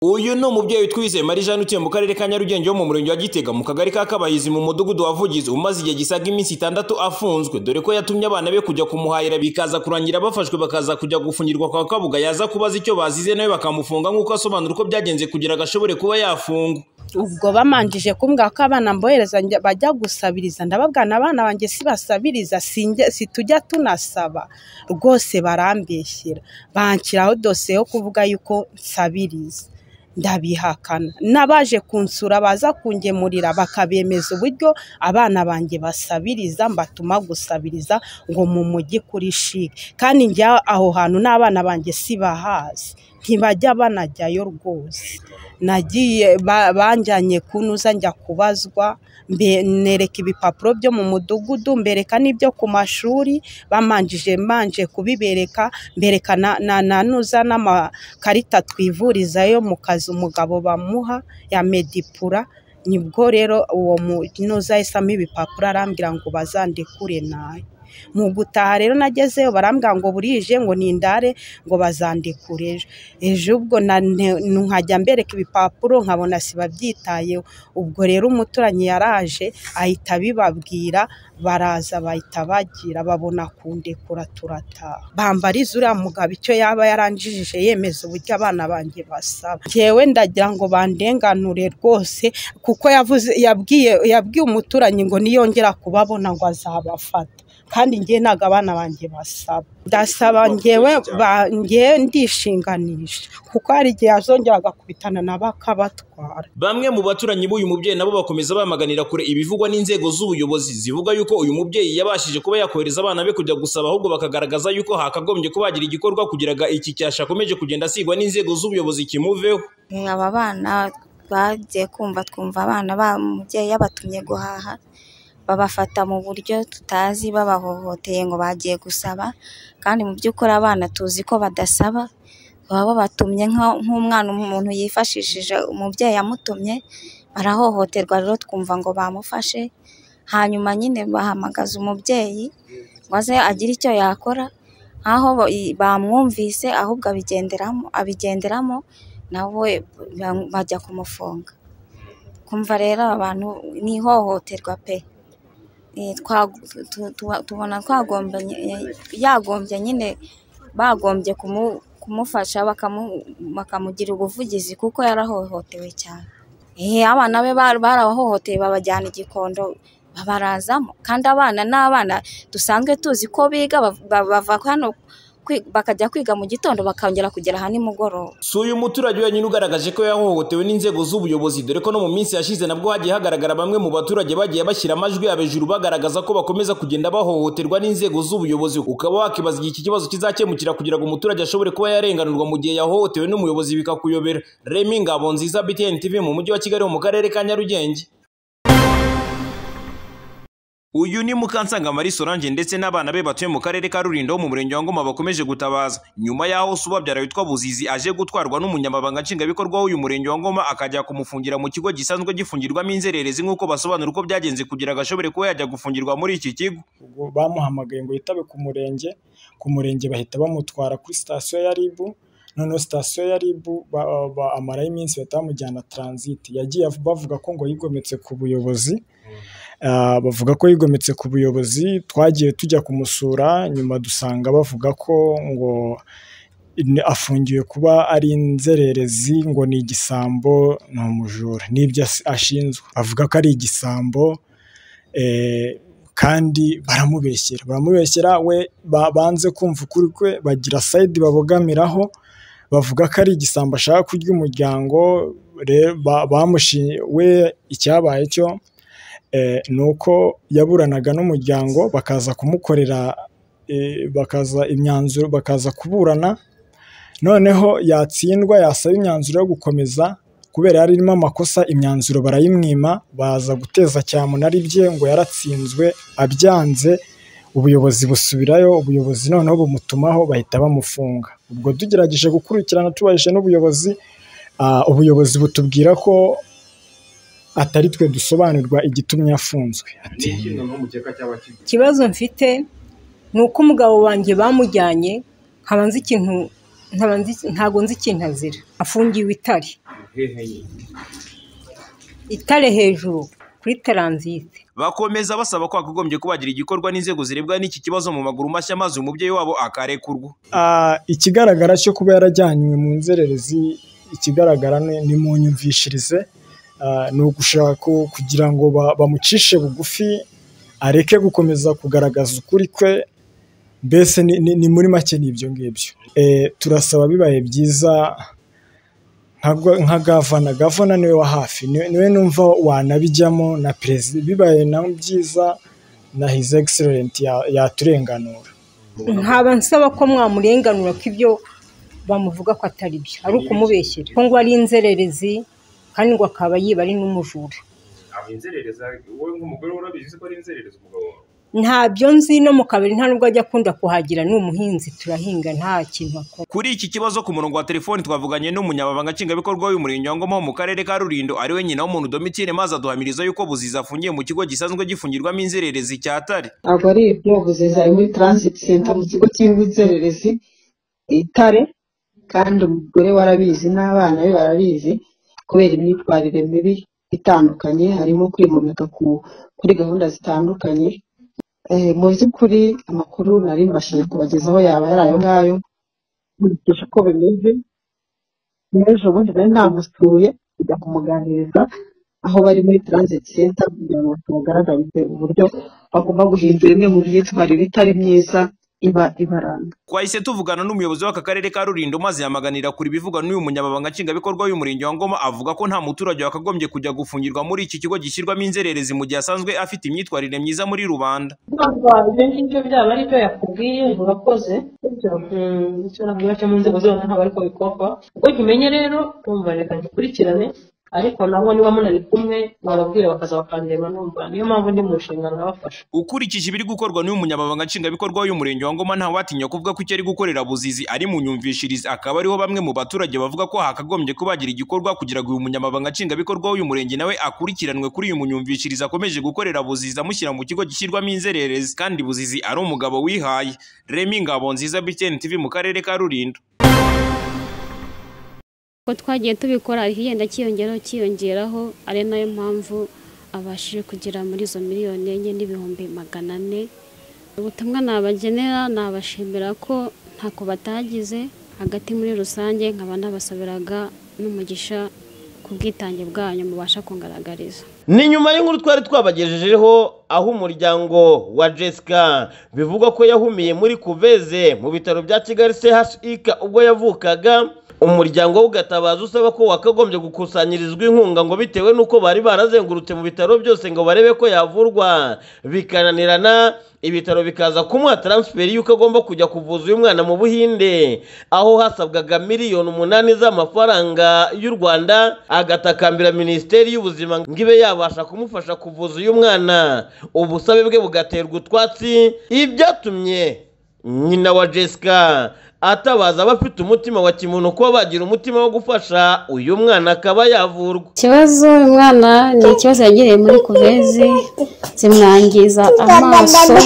uyu ni umubyeyi witwize marie jeanne utuye mu karere ka nyarugenge wo mu murenge wa gitega mu kagari ka kabayizi mu mudugudu wa vugizi umaze igihe gisaga iminsi itandatu afunzwe dore ko yatumye abana be kujya kumuhahira bikaza kurangira bafashwe bakaza kujya gufungirwa kwa kabuga yaza kubaza icyo bazize nawe bakamufunga nk'uko asobanura uko byagenze kugira ngo ashobore kuba yafungwa ubwo bamanjije kumbwira ko abana mbohereza njya- bajya gusabiriza ndababwana abana banjye sibasabiriza sinjye- situjya tunasaba rwose barambeshyera banshyiraho dosiye yo kuvuga yuko nsabiriza ndabihakana n'abaje kunsura baza kungemurira bakabemeza uburyo abana banjye basabiriza mbatuma gusabiriza ngo mu mujyi kuri shike kandi njya aho hantu n'abana banjye sibahazi ntibajya banajyayo rwose nagiye ba- banjyanye kunuza njya kubazwa mbe- nereka ibipapuro byo mu mudugudu mbereka n'ibyo ku mashuri bamanjije manje kubibereka mbereka na- na- nanuza n'amakarita twivurizayo mu kazi umugabo bamuha ya medipura nibwo rero uwo munuza yisamo ibipapuro arambwira ngo bazandikure nawe mu gutaha rero nagezeyo barambwira ngo burije ngo nindare ngo bazandikure ejo ejo ubwo na- ne- nkajya mbereka ibipapuro nkabona sibabyitayeho ubwo rero umuturanyi yaraje ahita abibabwira baraza bahita bagira babona kundekura turataha bambariza uriya mugabo icyo yaba yaranjijije yemeza uburyo abana banjye basaba njyewe ndagira ngo bandenganure rwose kuko yavuze yabwiye yabwiye umuturanyi ngo niyongera kubabona ngo azabafata kandi njye ntabwo abana banjye basaba ndasaba njyewe ba- njye ndishinganisha kuko hari igihe azongera agakubitana nabo akabatwara Bamwe mu baturanyi b'uyu mubyeyi nabo bakomeza bamaganira kure ibivugwa n'inzego z'ubuyobozi zivuga yuko uyu mubyeyi yabashije kuba yakohereza abana be kujya gusaba ahubwo bakagaragaza yuko hakagombye kuba hagira igikorwa kugira ngo iki cyasha akomeje kugenda asigwa n'inzego z'ubuyobozi kimuveho aba bana bagiye kumva twumva abana ba umubyeyi yabatumye guhaha babafata mu buryo tutazi babahohoteye ngo bagiye gusaba kandi mu by'ukuri abana tuzi ko badasaba baba babatumye nka- nk'umwana umuntu yifashishije umubyeyi yamutumye barahohoterwa rero twumva ngo bamufashe hanyuma nyine bahamagaza umubyeyi ngo aze agire icyo yakora aho ba- i- bamwumvise ahubwo abigenderamo abigenderamo nawe ba- bajya kumufunga kumva rero aba bantu ni ihohoterwa pe Eh, twa- tu- tu- tubona twagombye yagombye nyine bagombye kumu- kumufasha bakamu- bakamugira ubuvugizi kuko yarahohotewe cyane Eh, abana be bar- barabahohoteye babajyana igikondo babarazamo kandi abana ni abana dusanzwe tuzi ko biga ba- ba- bava hano kwi- bakajya kwiga mu gitondo bakongera kugera aha nimugoroba si uyu muturage wenyine ugaragaje ko yahohotewe n'inzego z'ubuyobozi dore ko no mu minsi yashize nabwo hagiye hagaragara bamwe mu baturage bagiye bashyira amajwi yabo hejuru bagaragaza ko bakomeza kugenda bahohoterwa n'inzego z'ubuyobozi ukaba wakibaza igihe iki kibazo kizakemukira kugira ngo umuturage ashobore kuba yarenganurwa mu gihe yahohotewe n'umuyobozi bikakuyobera remi ngabo nziza btn tv mu mujyi wa kigali wo mu karere ka nyarugenge uyu ni Mukansanga Marie Solange ndetse n'abana be batuye mu karere ka Rulindo wo mu murenge wa Ngoma bakomeje gutabaza nyuma yaho se ubabyara witwa Buzizi aje gutwarwa n'umunyamabanga nshingwabikorwa w'uyu murenge wa Ngoma akajya kumufungira mu kigo gisanzwe gifungirwamo inzererezi nk'uko basobanura uko byagenze kugira ngo ashobore kuba yajya gufungirwa muri iki kigo ubwo bamuhamagaye ngo yitabe ku murenge ku murenge bahita bamutwara kuri sitasiyo ya ribu noneho sitasiyo ya ribu ba- ba- amarayo iminsi bahita bamujyana taranziti yagiye av- bavuga ko ngo yigometse ku buyobozi Ah, bavuga ko yigometse ku buyobozi twagiye tujya kumusura nyuma dusanga bavuga ko ngo in- afungiwe kuba ari inzererezi ngo ni igisambo ni umujura n'ibyo as- ashinzwe avuga ko ari igisambo eh, kandi baramubeshyera baramubeshyera we ba- banze kumva ukuri kwe bagira sayidi babogamiraho bavuga ko ari igisambo ashaka kurya umuryango re- ba- bamushi- we icyabaye cyo eh, ni uko yaburanaga n'umuryango bakaza kumukorera eh, bakaza imyanzuro bakaza kuburana noneho yatsindwa yasaba imyanzuro yo gukomeza kubera yari irimo amakosa imyanzuro barayimwima baza guteza cyamunara ibye ngo yaratsinzwe abyanze ubuyobozi busubirayo ubuyobozi noneho bumutumaho bahita bamufunga ubwo tugerageje gukurikirana tubajije n'ubuyobozi ah, ubuyobozi butubwira ko atari twe dusobanurwa igitumye yafunzwe ati ikibazo mfite ni uko umugabo wanjye bamujyanye nkaba nzi ikintu nkaba nzi- ntago nzi ikintu azira afungiwe itari hehe itare hejuru kuri taranzite bakomeza basaba ko hakagombye kubagira igikorwa n'inzego zirebwa n'iki kibazo mu maguru mashya maze umubyeyi wabo akarekurwa Ah, ikigaragara cyo kuba yarajyanywe mu nzererezi ikigaragara ni ni mu nyumvishirize ah, ni ugushaka kugira ngo ba- bamucishe bugufi areke gukomeza kugaragaza ukuri kwe mbese ni- ni ni muri make ni ibyo ngibyo Eh, turasaba bibaye byiza nka- nka gavana gavana niwe wa hafi niwe niwe numva wanabijyamo na perezida bibaye nawe byiza na his excellent ya- yaturenganura nkaba nsaba ko mwamurenganura ko ibyo bamuvuga ko atari byo ari ukumubeshyira ko ngo ari inzererezi kandi ngo akaba yiba ari n'umujura aba inzerereza wowe nk'umugore urabizi ko ari inzerereza umugabo wawe ntabyo nzi no mu kabari nta nubwo ajya akunda kuhagira ni umuhinzi turahinga nta kintu akora kuri iki kibazo ku murongo wa telefoni twavuganye n'umunyamabanga nshingwabikorwa w'umurenge wa ngoma wo mu karere ka rulindo ariwe nyina w'umuntu domitine maze aduhamiriza yuko buziza afungiye mu kigo gisanzwe gifungirwamo inzererezi cya tare ntabwo ari ibyobuziza ari muri transit center mu kigo cy'inzererezi itare kandi umugore we arabizi n'abana be barabizi kubera imyitwarire mibi itandukanye harimo kwigomeka ku- kuri gahunda zitandukanye Eh, mu by'ukuri amakuru nari mbashije kubagezaho yaba yari ayo ngayo nkurikije uko bimeze n'ejo bundi nari namusuye kujya kumuganiriza aho bari muri transit center kugira ngo tubagaragarize uburyo bagomba guhindura imwe mu myitwarire itari myiza iba ibaranga twahise tuvugana n'umuyobozi w'aka karere ka rulindo maze yamaganira kure ibivugwa n'uyu munyamabanga nshingwabikorwa w'umurenge wa ngoma avuga ko nta muturage wakagombye kujya gufungirwa muri iki kigo gishyirwamo inzererezi mu gihe asanzwe afite imyitwarire myiza muri rubanda ibyo ngibyo byaba ari byo yakubwiye urakoze ibyo icyo nabwira cyo mu nzego zose ntabwo ariko bikorwa ubwo kimenye rero urumva reka dukurikirane ariko nabo niba munari kumwe barabwira bakaza bakandeba numva niyo mpamvu ndi mu nshingano nabafasha ukurikije ibiri gukorwa n'uyu munyamabanga nshingwabikorwa w'uyu murenge wa ngoma ntawatinya kuvuga ko icyo ari gukorera buzizi ari mu nyumvishirize akaba ariho bamwe mu baturage bavuga ko hakagombye kubagira igikorwa kugira ngo uyu munyamabanga nshingwabikorwa w'uyu murenge nawe akurikiranwe kuri uyu munyumvishirize akomeje gukorera buzizi amushyira mu kigo gishyirwamo inzererezi kandi buzizi ari umugabo wihaye remi ngabo nziza btn tv mu karere ka rulindo ko twagiye tubikora igenda cyiyongeraho cyiyongeraho ari nayo mpamvu abashije kugera muri izo miliyoni enye n'ibihumbi magana ane ubutumwa nabagenera nabashimira ko ntako batagize hagati muri rusange nkaba nabasabiraga n'umugisha ku bwitange bwanyu mubasha kungaragariza ni nyuma y'inkuru twari twabagejejeho aho umuryango wa jessica bivugwa ko yahumiye muri kuveze mu bitaro bya kigali chik ubwo yavukaga umuryango we ugatabaza usaba ko wakagombye gukusanyirizwa inkunga ngo bitewe n'uko bari barazengurutse mu bitaro byose ngo barebe ko yavurwa bikananirana ibitaro bikaza kumuha taransiferi y'uko agomba kujya kuvuza uyu mwana mu buhinde aho hasabwaga miliyoni umunani z'amafaranga y'u rwanda agatakambira minisiteri y'ubuzima ngo ibe yabasha kumufasha kuvuza uyu mwana ubusabe bwe bugaterwa utwatsi ibi byatumye nyina wa jessica atabaza abafite umutima wa kimuntu kuba bagira umutima wo gufasha uyu mwana akaba yavurwa ikibazo uyu mwana ni ikibazo yagiriye muri kuvezi zimwangiza amaso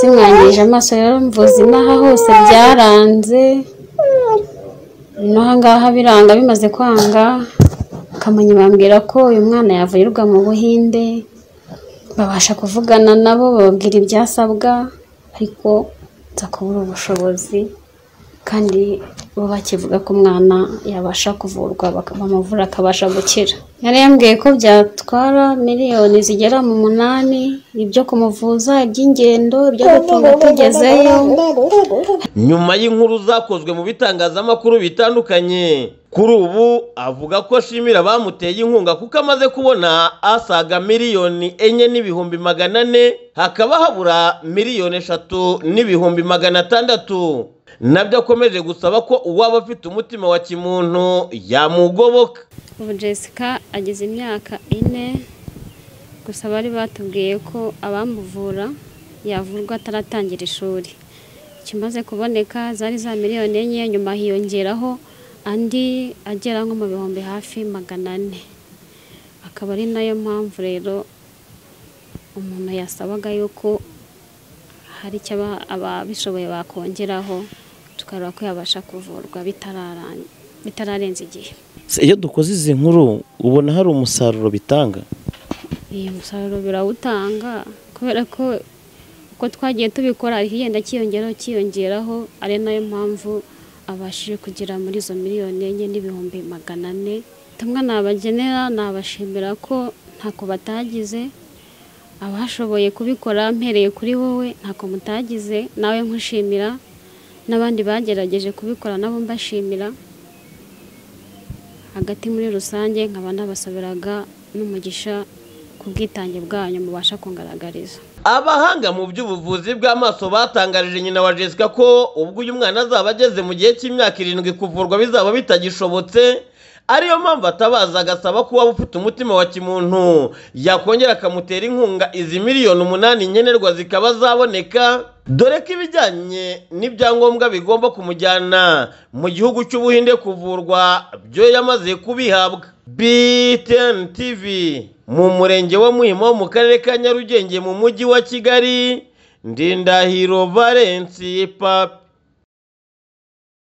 zimwangije amaso rero mvuze inaha hose byaranze n'aha ngaha biranga bimaze kwanga kamonyi bambwira ko uyu mwana yavurirwa mu buhinde babasha kuvugana nabo bababwira ibyasabwa ariko nza kubura ubushobozi kandi bo bakivuga ko umwana yabasha kuvurwa baka- bamuvura akabasha gukira yari yambwiye ko byatwara miliyoni zigera mu munani ibyo kumuvuza iby'ingendo ibyo gutunga tugezeyo nyuma y'inkuru zakozwe mu bitangazamakuru bitandukanye kuri ubu avuga ko ashimira abamuteye inkunga kuko amaze kubona asaga miliyoni enye n'ibihumbi magana ane hakaba habura miliyoni eshatu n'ibihumbi magana atandatu nabyo akomeje gusaba ko uwaba afite umutima wa kimuntu yamugoboka ubu jessica ageze imyaka ine gusa bari batubwiye ko abamuvura yavurwa ataratangira ishuri ikimaze kuboneka zari za miliyoni enye nyuma hiyongeraho andi agera nko mu bihumbi hafi magana ane akaba ari nayo mpamvu rero umuntu yasabaga yuko hari icyo aba- ababishoboye bakongeraho tukareba ko yabasha kuvurwa bitararangira bitararenza igihe Se, iyo dukoze izi nkuru ubona hari umusaruro bitanga iyi musaruro birawutanga kubera ko uko twagiye tubikora higenda kiyongeraho kiyongeraho ari nayo mpamvu abashije kugera muri izo miliyoni enye n'ibihumbi magana ane tumwe nabagenera nabashimira ko ntako batagize abashoboye kubikora mpereye kuri wowe ntako mutagize nawe nkushimira n'abandi bagerageje kubikora nabo mbashimira hagati muri rusange nkaba nabasabiraga n'umugisha ku bwitange bwanyu mubasha kungaragariza abahanga mu by'ubuvuzi bw'amaso batangarije nyina wa jessica ko ubwo uyu mwana azaba ageze mu gihe cy'imyaka irindwi kuvurwa bizaba bitagishobotse ariyo mpamvu atabaza agasaba ko waba ufite umutima wa kimuntu yakongera akamutera inkunga izi miliyoni umunani nkenerwa zikaba zaboneka dore ko ibijyanye n'ibyangombwa bigomba kumujyana mu gihugu cy'ubuhinde kuvurwa byo yamaze kubihabwa btn tv mu murenge wa muhima wo mu karere ka nyarugenge mu mujyi wa kigali ndindahiro valensi papi